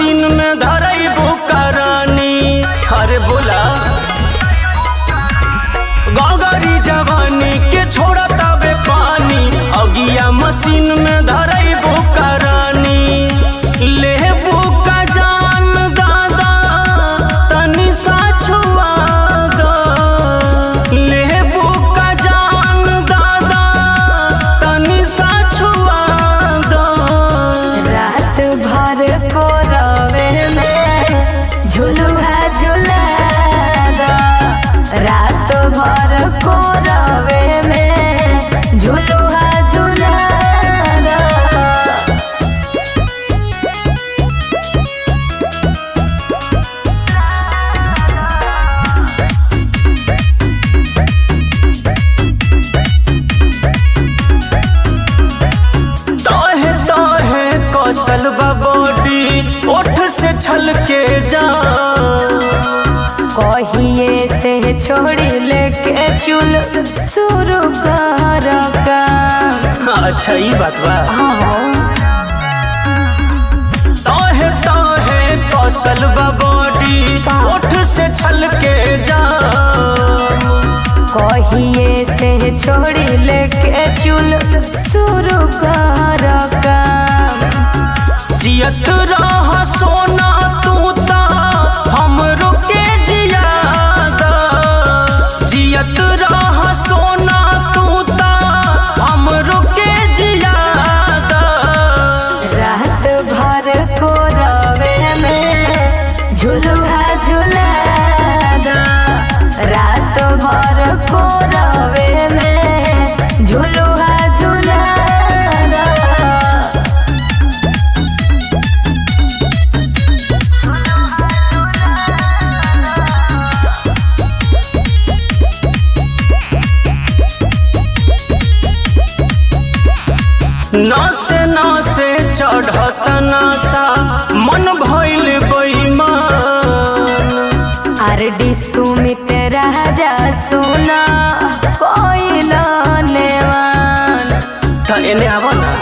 machine में धरैबू करानी अरे बोला गौगरी जवानी के छोड़ा तबे पानी अगिया मशीन में धरैबू करानी लेबू का जान दादा तनी सा छुआ दो लेबू का जान दादा तनी सा छुआ दो रात भर को रवे में झुलुआ झुला दो रात भर को रवे में झुलुआ झुला दो ताहे ताहे कौशल बॉडी ओठ से छल के जा कहिए से छोड़ी लेके चुल शुरू कर काम अच्छा ई बात बा हाँ, ताहे ताहे कौशल बॉडी ओठ से छल के जा कहिए से छोड़ी लेके चुल शुरू कर काम जियत रह सोना तू ता हमरो के जियादा जियत रह सोना तू ता हमरो के जियादा रात भर को रवे में झुलुआ झुला दो रात भर को रवे में झुलुआ झुला दो नासे नासे चढ़त नासा मन भइल बेईमान आरडी सुमित राजा सुना कोई नेवान त एने आव ना